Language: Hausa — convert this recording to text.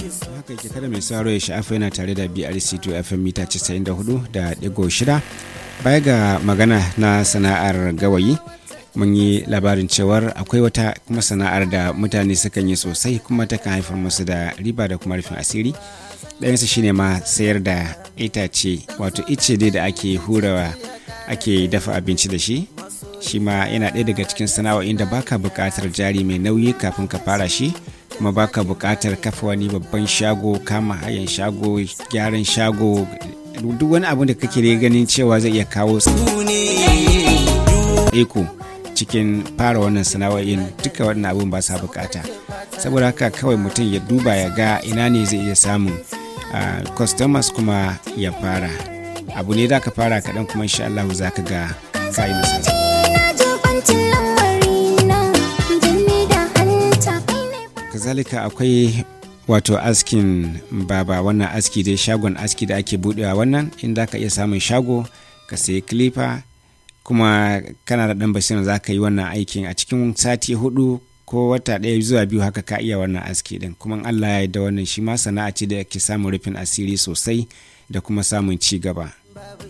haka yake kada mai sauraro ya sha'afa yana tare da brc2 fm mita 94 da digo shida baya ga magana na sana'ar gawayi mun yi labarin cewar akwai wata kuma sana'ar da mutane sukan yi sosai kuma takan haifar musu da riba da kuma rufin asiri ɗayansu shine ma sayar da itace wato ice dai da ake hurawa ake dafa abinci da shi shi ma yana ɗaya daga cikin sana'o'in da baka buƙatar jari mai nauyi kafin ka fara shi kuma baka buƙatar kafa wani babban shago kama hayan shago gyaran shago duk wani abu da kake da ganin cewa zai iya kawo eko cikin fara wannan sana'o'in duka wannan abun ba sa bukata saboda haka kawai mutum ya duba ya ga ina ne zai iya samun customers kuma ya fara abu ne da ka fara kaɗan kuma insha Allah za ka ga kayi nasara kazalika akwai wato askin baba wannan aski dai shagon aski da ake budewa wannan inda ka iya samun shago ka sayi clipper kuma kana da dan basirin za ka yi wannan aikin a cikin sati hudu ko wata ɗaya zuwa biyu haka ka iya wannan aski din kuma allah ya da wannan shi ma sana'a ce da ke samun rufin asiri sosai da kuma samun ci gaba